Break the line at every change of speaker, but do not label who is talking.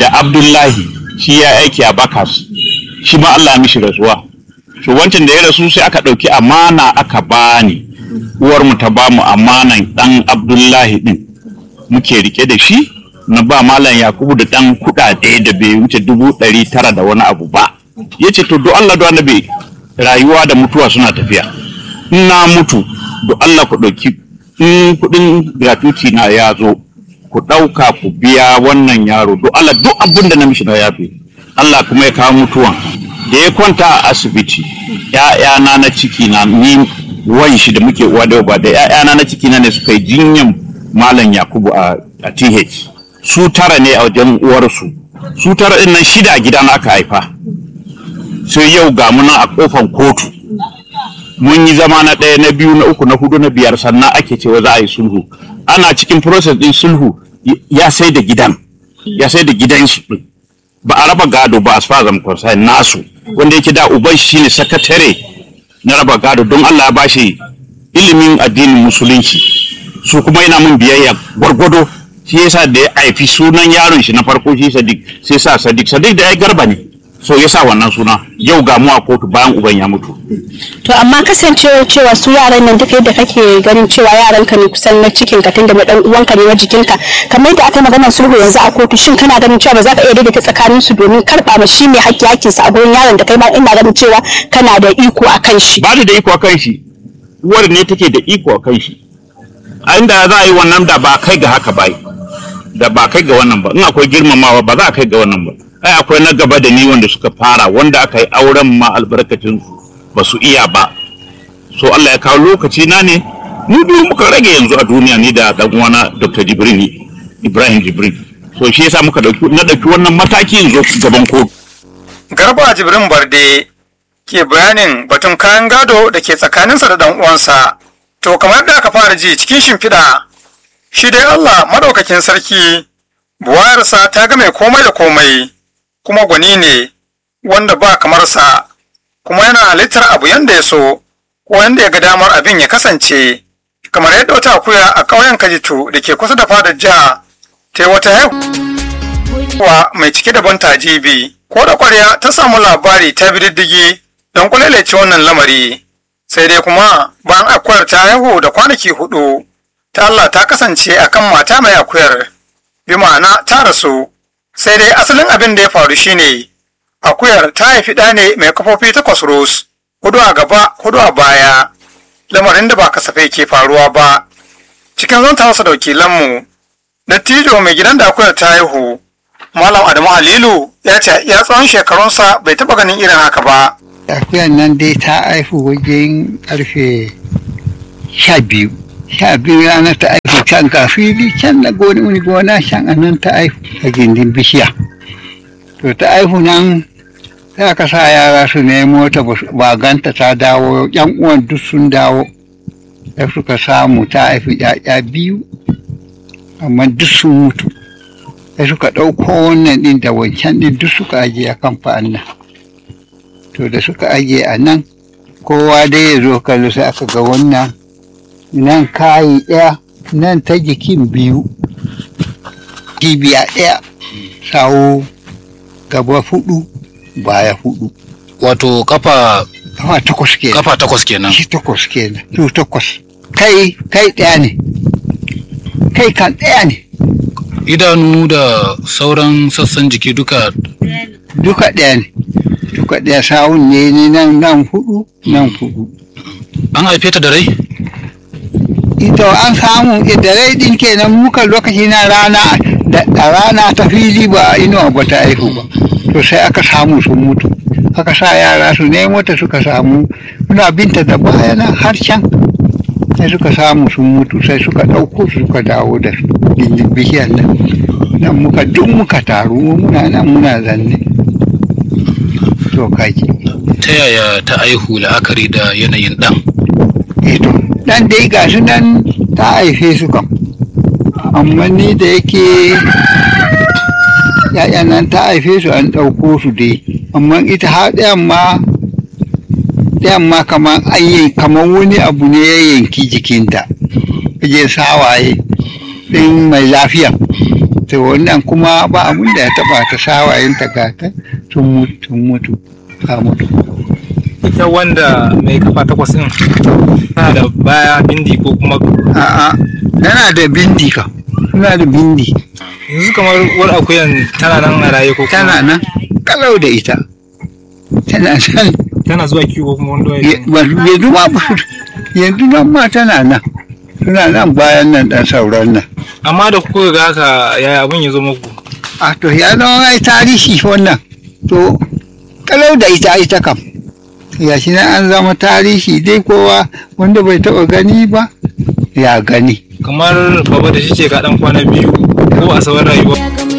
da abdullahi shi ya aiki a bakas shi ma allah ya mishi rasuwa to wancan da ya rasu sai aka ɗauki amana aka bani uwarmu ta bamu amanan ɗan abdullahi ɗin muke rike da shi na ba malam yakubu da ɗan kuɗaɗe da bai wuce dubu ɗari tara da wani abu ba ya ce to do allah do annabi rayuwa da mutuwa suna tafiya in na mutu do allah ku ɗauki in kuɗin gratuity na ya zo ku ɗauka ku biya wannan yaro do allah duk abin da na mishi na yafe allah kuma ya kawo mutuwan da ya kwanta a asibiti ‘ya'yana na ciki na ni wan shi da muke uwa da ba da ‘ya'yana na ciki na ne suka yi jinyan malam yakubu a, a th su tara ne a wajen uwarsu su tara ɗin nan shida a gidana aka haifa sai yau ga muna a kofan kotu mun yi zama na ɗaya na biyu na uku na hudu na biyar sannan ake cewa za a yi sulhu ana cikin process ɗin sulhu ya sai da gidan ya sai da gidansu ɗin ba a raba gado ba as far as I'm concerned nasu wanda yake da uban shi ne sakatare na raba gado don Allah ya bashi ilimin addinin musulunci su kuma yana mun biyayya gwargwado shi yasa da ya haifi sunan yaron shi na farko shi Sadiq sai sa Sadiq Sadiq da ya garba ne so yasa wannan suna yau ga mu a kotu bayan uban ya mutu
to amma kasancewar cewa su yaran nan duka yadda kake ganin cewa yaran ka ne kusan na cikin ka tunda na dan uwanka ne na jikinka kamar yadda aka yi maganar sulhu yanzu a kotu shin kana ganin cewa ba za ka iya daidaita tsakanin su domin karba ma shi mai haƙƙi haƙƙin sa a gurin yaron da kai ma ina ganin cewa kana da iko a kan shi
ba da iko a kan shi uwar ne take da iko a kan shi a inda za a yi wannan da ba kai ga haka ba da ba kai ga wannan ba in akwai girmamawa ba za a kai ga wannan ba ai akwai na gaba da ni wanda suka fara wanda aka yi auren ma albarkacin su ba su iya ba so Allah ya kawo lokaci na ne mu biyu muka rage yanzu a duniya ni da dan uwana Dr. Jibrin Ibrahim Jibrin so shi yasa muka dauki na dauki wannan mataki yanzu gaban kotu
Garba Jibrin Barde ke bayanin batun kayan gado da ke tsakaninsa da dan uwansa to kamar da aka fara ji cikin shimfiɗa shi dai Allah madaukakin sarki buwayarsa ta ga mai komai da komai kuma gwani ne wanda ba kamarsa kuma yana halittar abu yanda ya so ko yanda ya ga damar abin ya kasance kamar yadda wata akuya a ƙauyen kajitu da ke kusa da fadar jiha ta yi wata haihuwa mai cike da ban tajibi ko da kwarya ta samu labari ta bi diddigi don kulalace wannan lamari sai dai kuma bayan akuyar ta haihu da kwanaki hudu ta Allah ta kasance akan mata mai akuyar bi ma'ana ta rasu sai dai asalin abin da ya faru shine akuyar ta haifi ɗa ne mai kafofi takwas ros hudu a gaba hudu a baya lamarin da ba kasafai ke faruwa ba cikin zanta wasu da wakilanmu dattijo mai gidan da akuyar ta haihu malam adamu halilu ya ce ya tsawon shekarunsa bai taɓa ganin irin haka ba
akuyar nan dai ta haihu wajen karfe sha biyu sha biyu ranar ta haihu can ga fili can na goni wani gona can a nan ta haihu a gindin bishiya to ta haihu nan sai aka sa yara su nemo ta ba ganta ta dawo yan uwan duk sun dawo sai suka samu ta haifi ya'ya biyu amma duk sun mutu sai suka ɗauko wannan ɗin da wancan ɗin duk suka ajiye a kan fa'an nan to da suka ajiye a nan kowa dai ya zo kallo sai aka ga wannan nan kayi ɗaya nan ta jikin biyu kibiya ɗaya sawo gaba hudu baya hudu
wato kafa
kafa takwas kenan
kafa takwas kenan
shi takwas kenan su takwas kai kai ɗaya ne kai kan ɗaya ne
idanu da sauran sassan jiki duka
duka ɗaya ne duka ɗaya sawun ne ni nan nan hudu nan hudu
an haife ta da rai
ito an samu da rai din kenan muka lokaci na rana da da rana ta fili ba inuwa ba ta aihu ba to sai aka samu sun mutu aka sa yara su nemo ta suka samu muna binta da bayana har can sai suka samu sun mutu sai suka ɗauko su suka dawo da su gindin bishiyar nan nan muka duk muka taru muna nan muna zanne to kaji
ta yaya ta aihu la'akari da yanayin ɗan
eto dan dai ga su nan ta haife su kam amma ni da yake ya'yan nan ta haife su an ɗauko su dai amma ita har ɗayan ma ɗayan ma kamar an yi kamar wani abu ne ya yanki jikinta je sawaye ɗin mai lafiya to wannan kuma ba abin da ya taba ta sawayen ta gata sun mutu sun mutu ta mutu
ita wanda mai kafa takwas din tana da baya bindi ko kuma
a'a tana da bindi ka tana da bindi
yanzu kamar war akuyan tana nan a raye ko kuma
tana nan kalau da ita tana nan
tana zuwa kiwo ko kuma wanda
Ya- ba- yanzu ma ba su- yanzu nan ma tana nan tana nan bayan nan dan sauran nan
amma da kuka ga haka yaya abin ya zo muku
a to ya zama ai tarihi wannan to kalau da ita ita kam ya shi nan an zama tarihi dai kowa wanda bai taba gani ba ya gani
kamar baba da shi ce ka dan kwana biyu ko a sauran rayuwa
ya gama